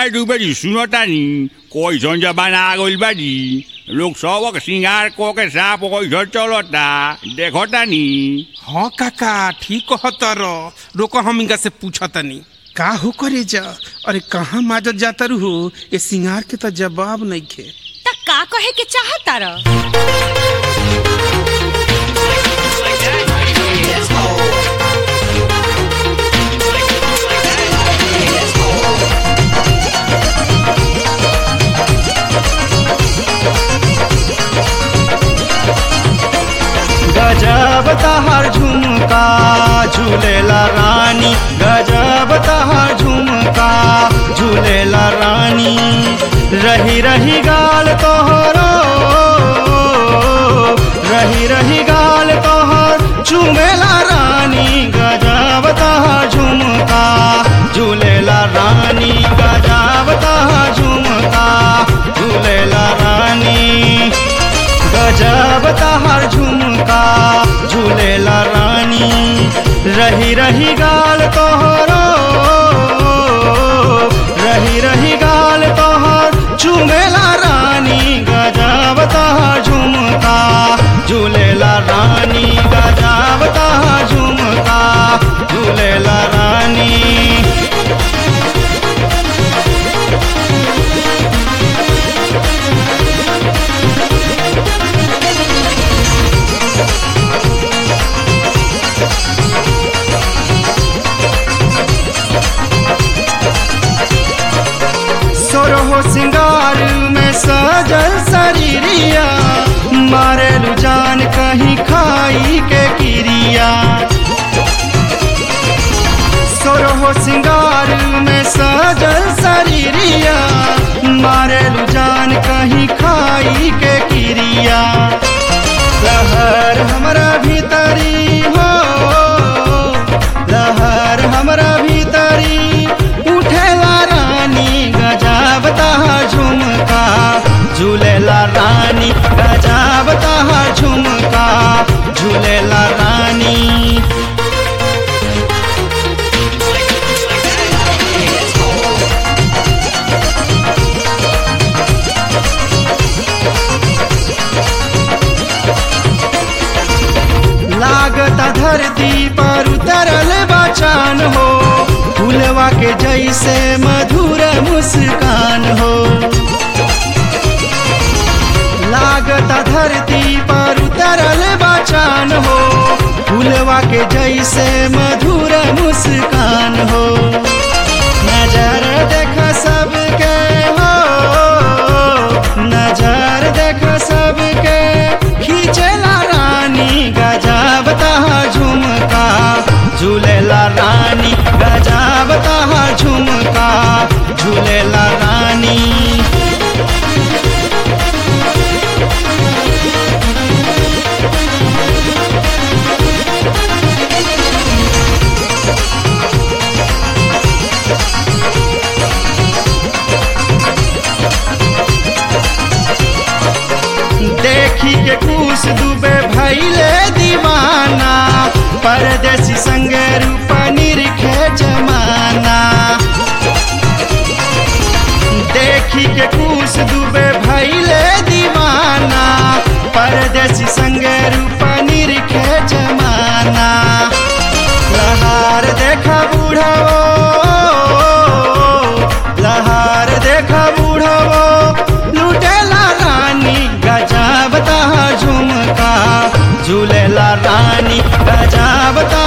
ए दुबेरी सुनो तानी कैसन जमाना आ गइल बाजी लोग सबक सिंगार को के साप कैसन चलता देखो तानी हाँ काका ठीक कहतर रोको हम इनका से पूछतनी का हो करे जा अरे कहाँ माजत जाता हो ये सिंगार के तो जवाब नहीं खे त का कहे के चाहता र गजब तहर झुमका झूलेला रानी गजब तहर झुमका झूलेला रानी रही रही गाल तोहरो रही रही गाल तोहर चुमेला रानी गजब तहर झुमका झूलेला रानी गजब तहर झुमका झूलेला रानी गजब तहर झुमका झूलेला रानी रही रही गाल तोहरो रही रही गाल तोहर चुमेला रानी गजब तहर झुमका झूलेला रानी गजब तहर झुमका झूलेला रानी सोरहो सिंगार में सजल शरीरिया मारेलू जान कहीं खाई के किरिया सोरहो सिंगार में सजल शरीरिया मारेलू जान कहीं खाई के किरिया लहर हमरा भीतरी हो लहर हमरा भीतरी उठेला रानी गजब तहा झुमका झूलेला रानी गजब तहा झुमका झूलेला रानी लागता धरती पर उतरल बचान हो फूलवा के जैसे मधुर मुस्कान हो लागता धरती पर उतरल बचान हो फूलवा के जैसे मधुर मुस्कान हो नजर देख सबके हो नजर देख सबके खींचेला रानी गजब तहा झुमका झूलेला रानी गजब तहा झुमका झूलेला रानी देखी के कुछ दुबे भैले दीवाना परदेसी संगे रूप निरखे जमाना देखी के कुछ दुबे भैले दीवाना परदेसी संगे रूप निरखे जमाना लहार देखा बूढ़ो लहार देखा बूढ़ो लुटेला रानी गजब तहा झुमका झूलेला रानी गजब तहा